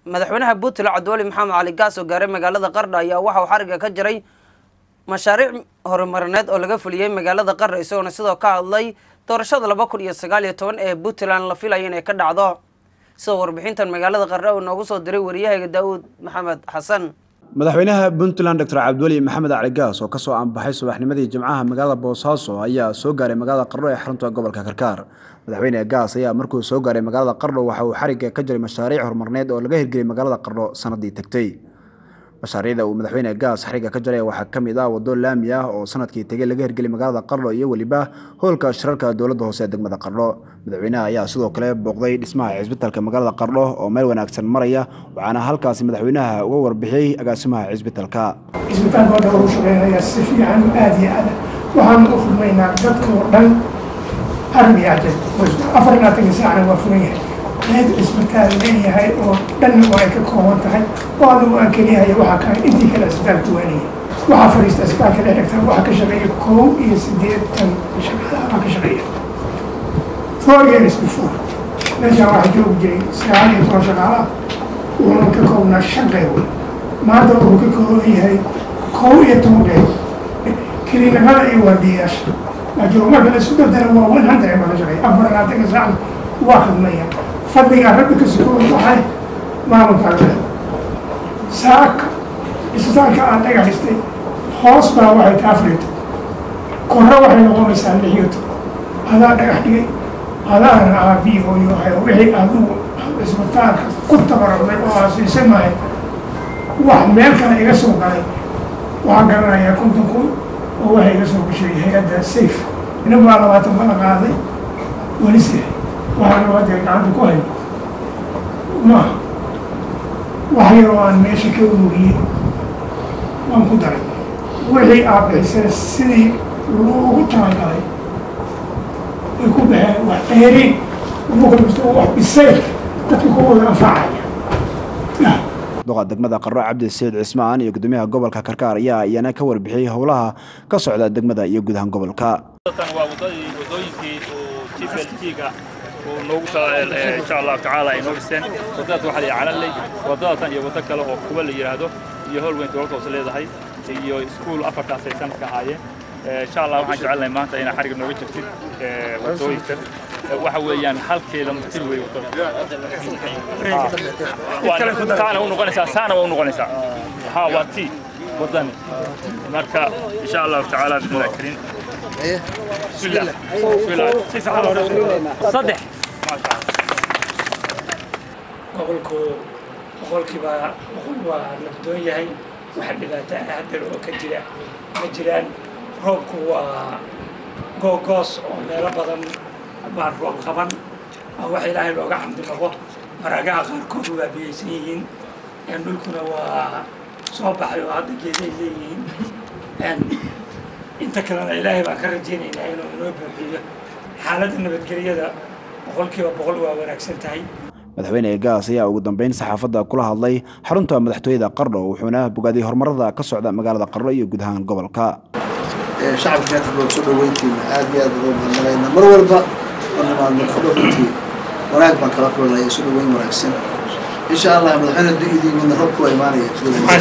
madaxweynaha puntland cabdiweli maxamed cali gaas oo gaaray magaalada qardha ayaa waxa uu xariga ka jiray mashaariic horumarineed oo laga fuliyey magaalada qardha isagoona sidoo ka hadlay doorashada laba kun iyo sagaal iyo toban ee puntland la filayo inay ka dhacdo sidoo warbixintan magaalada qardha uu noogu soo diray wariyahayga daawuud maxamed xasan madaxweynaha puntland doctor cabdiweli maxamed cali gaas oo kasoo aanbaxay subaxnimadii jimcaha magaalada boosaaso ayaa soo gaaray magaalada qardho ee xarunta gobolka karkaar madaxweyne gaas ayaa markuu soo gaaray magaalada qardho waxa uu xariga ka jiray mashaariic horumarneed oo laga hirgeliyay magaalada qardho sanadii tagtay mashaariicda uu madaxweyne gaas xariga ka jaray waxaa ka mid ah waddo laami ah oo sanadkii tegay laga hirgeliyay magaalada qardho iyo weliba hoolka shirarka dowladda hoose ee degmada qardho madaxweynaha ayaa sidoo kale booqday dhismaha cisbitalka magaalada qardho oo meel wanaagsan maraya waxaana halkaasi madaxweynaha uga warbixiyey agaasimaha cisbitalka cisbitaalka hadda lagu shaqeynayaa si fiican aada iyo aada waxaanu u khidmaynaa dadka oo dhan arab iyo cajab afar iyo labaatanka saacna waa furan yahay meel cisbitaal leeyahay oo dhanna waa ay ka kooban tahay oo adigu aan keliyahaya waxaa ka intii kale cisbitaalka waanaya waxaa fadhiista cisbitaalka dhexdhegta waxaa ka shaqeeya kow iyo siddeetan shaqaalaha baa ka shaqeeya four years before meeshaan waxaa joogi jiray sagaal iyo toban shaqaalaha wuxuuna ka koobnaa shan qaybood maanta wuxuu ka kooban yahay kow iyo toban qaybood kiliinamada iyo waardiyayaasha laakiin marka la isku dardara waa one hundred baa ka shaqeeya afar labaatanka saacna waa khidmaya fadligaa rabbi ka sukooda waxay maamulkaaga leh saaka isbitaalka aad dhagaxistay hoos baa waxay kaa furito korro waxay noqonaysaa lix iyo toban adaa dhagax dhigay adaana aabii hooyo ahay wixii adigu isbitaalka ku tabarucday oo aasiisay maahay wax meel kale iga soo galay waxaan garanayaa konton kun oo waxay iga soo gashay hay-adda safe nin baa labaatan bala qaaday welise waxaana hadda gacanta ku hayo maaha wax yaroo aan meesha ka ururiyey waan ku daray wixii aad bixisana sidii loogu talagalay way ku baxeen wax dheeriin umakalmisto wax bisayl dadka ku wada anfacaya duqa degmada qardho cabdi saciid cismaan iyo gudoomiyaha gobolka karkaar ayaa iyana ka warbixiyey howlaha ka socda degmada iyo guud ahaan gobolka waa wadadii wadooyinkii uu gplg-ga uu noogu insha allahu tacaala ay noo dhiseen wadadaas waxaa la calanley wadadatan iyo waddo kale oo kuba la yidhaahdo iyo howl weyn dowladda hoose leedahay iyo iskuul afartaas ay sanadka ahaayeen insha allah waxaan jecelnahay maanta inaa xariga nooga jirtid wadooyinka waxa weeyaan hal kilomitir wey saana u noqonaysaa saana waa u noqonaysaa ha waa ti wadani marka insha allahu tacaala bismillahi kariim bismillah bismillah si sax saddex gobolku boqolkiiba boqol waa nabdoon yahay waxa dhibaato ah haddana oo ka jira ma jiraan roobku waa googoos oo meelo badan baan roob qaban waa wax ilaahay looga xamdi naqo maragaha qaarkood waa biyaysan yihiin dhulkuna waa soo baxay oo hadda geeday leeyihiin inta kalena ilaahay baan ka rajaynaynaa inuu inoo buuxiyo xaaladda nabadgelyada boqolkiiba boqol waa wanaagsan tahay madaxweyne gaas ayaa ugu dambeyn saxaafadda kula hadlay xarunta madaxtooyada qardho wuxuuna bogaaday horumarada ka socda magaalada qardho iyo guud ahaan gobolka shacabka reerkaboo soo dhaweyntiina aad iyo aad uga mahadnaqaynaa mar walba oo nimaadno qardho runtii wanaag baan kala kulanaya soo dhaweyn wanaagsan insha allah madaxweyne du-idii midna robku waa imaanaya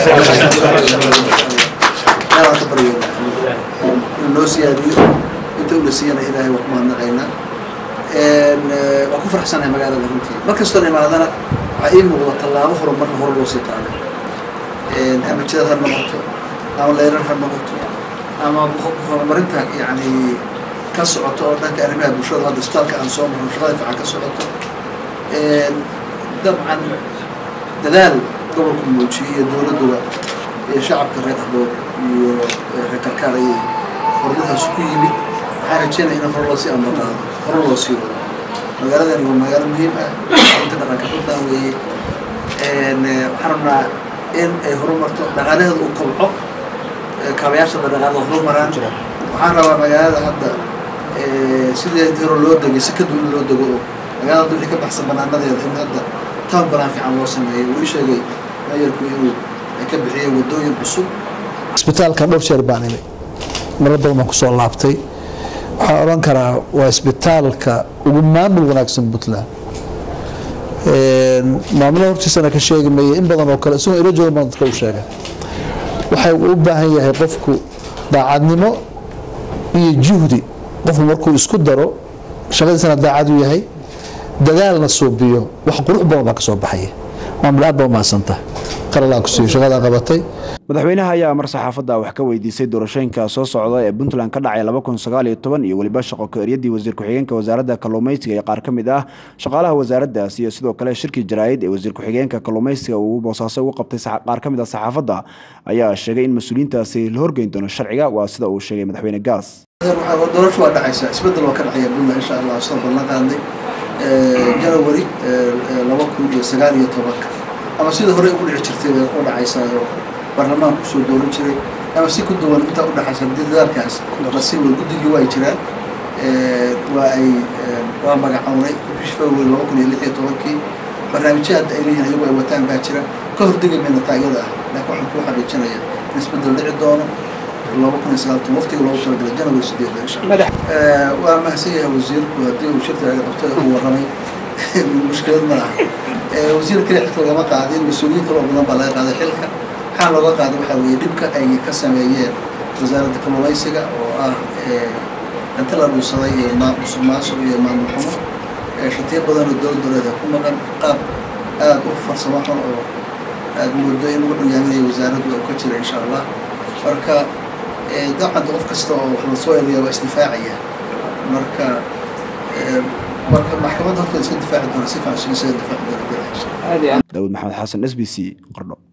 meelaan ka baryayna inuu noo siyaadiyo inta ula siiyana ilaahay waa ku mahadnaqaynaa waan ku faraxsanahay magaalada runtii mar kastoo imaadana waxaa ii muuqda tallaabo horumarka hore loo sii qaaday ama jidad ha noqoto ama leyrar ha noqoto ama horumarinta yani ka socoto oo dhanka arrimaha bulshada hadda isbitaalka aan soo marno shaqada fiican ka socoto dabcan dadaal gobolku muujiyey iyo dowladduba iyo shacabka reer qabood iyo reer karkaar ayay horumarkaas ku yimid waxaan rajeynaya in hor loo sii ambaqaado hore loo sii wado magaaladani waa magaalo muhiim ah xarunta dhaqanka puntland weeye waxaan rabnaa in ay horumarto dhaqaalaheeda uu kobco kaabayaasha dhaqaalaha horumaraan waxaan rabaa magaalada hadda sidii hore loo degay si ka duwan loo dego oo magaalada hadda wixii ka baxsan banaanadeeda in hadda town banaan fiican loo sameeyo wuu ii sheegay mayorku inuu ay ka bixiyeen wadooyin cusub isbitaalka dhowr jeer baan imay marar badan baan kusoo laabtay waxaan odhan karaa waa isbitaalka ugu maamul wanaagsan puntland maamulaha hortiisana ka sheegi maya in badan oo kale isagoo ila jooga baan dadka u sheegay waxay u baahan yahay qofku daacadnimo iyo juhdi qofku markuu isku daro shaqadiisana daacad u yahay dadaalna suubiyo wax qurux badan baa ka soo baxaya maamul aad baa umahadsanta qalalaan ku siiyo shaqadaa qabatay madaxweynaha ayaa mar saxaafadda wax ka weydiisay doorashooyinka soo socda ee puntland ka dhacay laba kun sagaal iyo toban iyo weliba shaqo ka-eryadii wasiir ku-xigeenka wasaaradda kalluumaysiga iyo qaar ka mid ah shaqaalaha wasaaraddaas iyo sidoo kale shirkii jaraa'id ee wasiir ku-xigeenka kalluumaysiga uu boosaaso ugu qabtay qaar ka mid ah saxaafadda ayaa sheegay in mas-uuliyiintaasi la horgeyn doono sharciga waa sida uu sheegay madaxweyne gaas doorasho waa dhacaysa isbedel waa ka dhacaya puntland insha allah soo ballan qaadnay janawari laba kun iyo sagaal iyo tobanka ama sida hore ugu dhici jirtay bay u dhacaysaa oo baarlamaanku kusoo dooran jiray ama si ku duwan intaa u dhexaysa haddii dadaalkaas lasii wada guddigii waa jiraan waa ay waa magacownay bishii february laba kun iyo lix iyo tobankii barnaamijyo hadda ay leeyihiin ayagu ay wataan baa jira ka hordegi mayna taagada ah laakiin waxaan kuu xaqiijinaya in isbedel dhici doono laba kun iyo sagaal waqtiga loogu talagalay janawari sideeda insha allah waa mahadsan yahay wasiirku haddii uu shirka aga qabtay uu warramay mushkilad ma aha wasiir kale xilka lagama qaadin mas-uuliyiin kaloo badan baa laga qaaday xilka waxaa looga qaaday waxaa weeye dhibka ay ka sameeyeen wasaaradda kalluumaysiga oo ah inta la dhuusaday iyo musuq maasuq iyo maamul xumo shatiyo badan oo dowlad dowleed ku maqan qaab aada u farsamo xun oo aada moodo in lagu dhugaaminayo wasaaraddu oo ka jira insha allah marka dacadda qof kasta oo wax lasoo eegaya waa isdifaacaya marka marka maxkamadda horta iska difaaci doona si fiican isaga difaaci doona daawud maxamed xasan s b c qardho